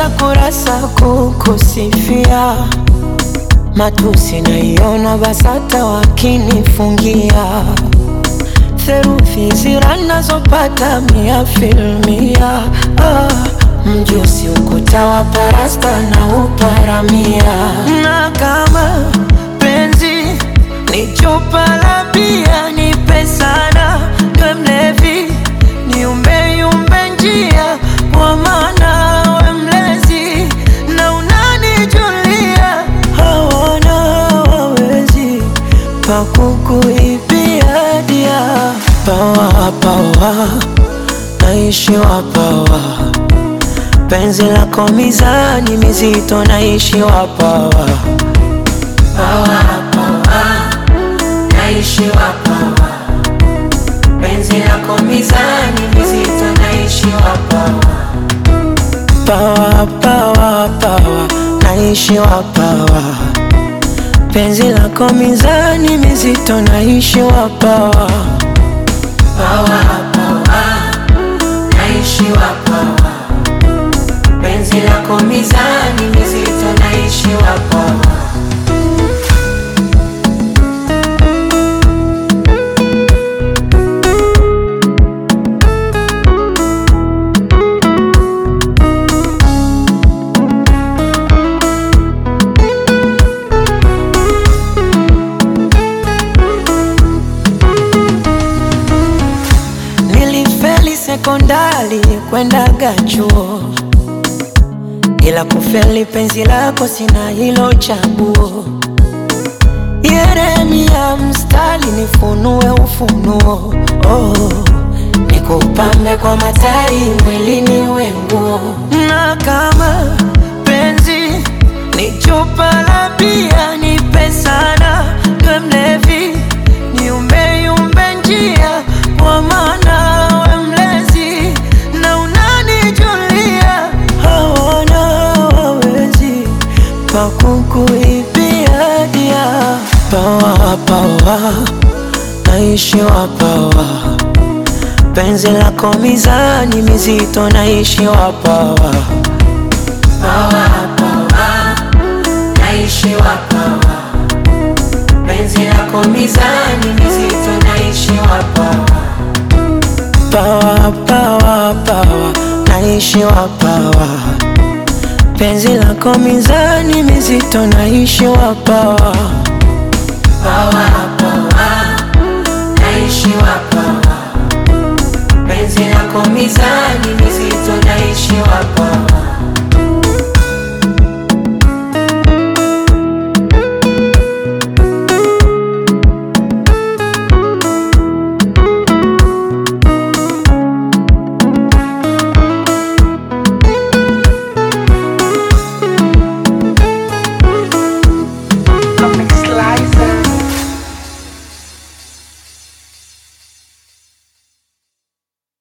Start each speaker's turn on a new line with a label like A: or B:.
A: Najaza kurasa kukusifia, matusi naiona BASATA wakinifungia, theruthi zira nazopata mia filmia. Ah, mjusi ukuta wa parasta na uparamia, na kama penzi ni chupa la bia, nipe sana we mlevi, niumbeyumbe njia kwa maana we mlezi na unanijulia, hawana wawezi pakukuibia dia pawa pawa, naishi wapawa, penzi lako mizani mizito, naishi wapawa pawa pawa, naishi wapawa, penzi lako mizani mizito, naishi wapawa pawa pawa pawa, naishi wapawa, penzi lako mizani mizito, naishi wapawa pawa pawa, naishi wapawa, penzi lako mizani mizito, naishi wapawa Nilifeli sekondari kwendaga chuo, ila kufeli penzi lako sina hilo chaguo. Yeremia mstari nifunue ufunuo, oh, nikupambe kwa matari mwilini we nguo, na kama penzi ni chupa la bia, nipe sana we mlevi, niumbeyumbe njia kwa maana we mlezi na unanijulia, hawana wawezi pakukuibia dia pawa pawa, naishi wapawa, penzi lako mizani mizito, naishi wapawa pawa pawa, naishi wapawa, penzi lako mizani mizito, naishi wapawa pawa pawa pawa, naishi wapawa, penzi lako mizani mizito, naishi wapawa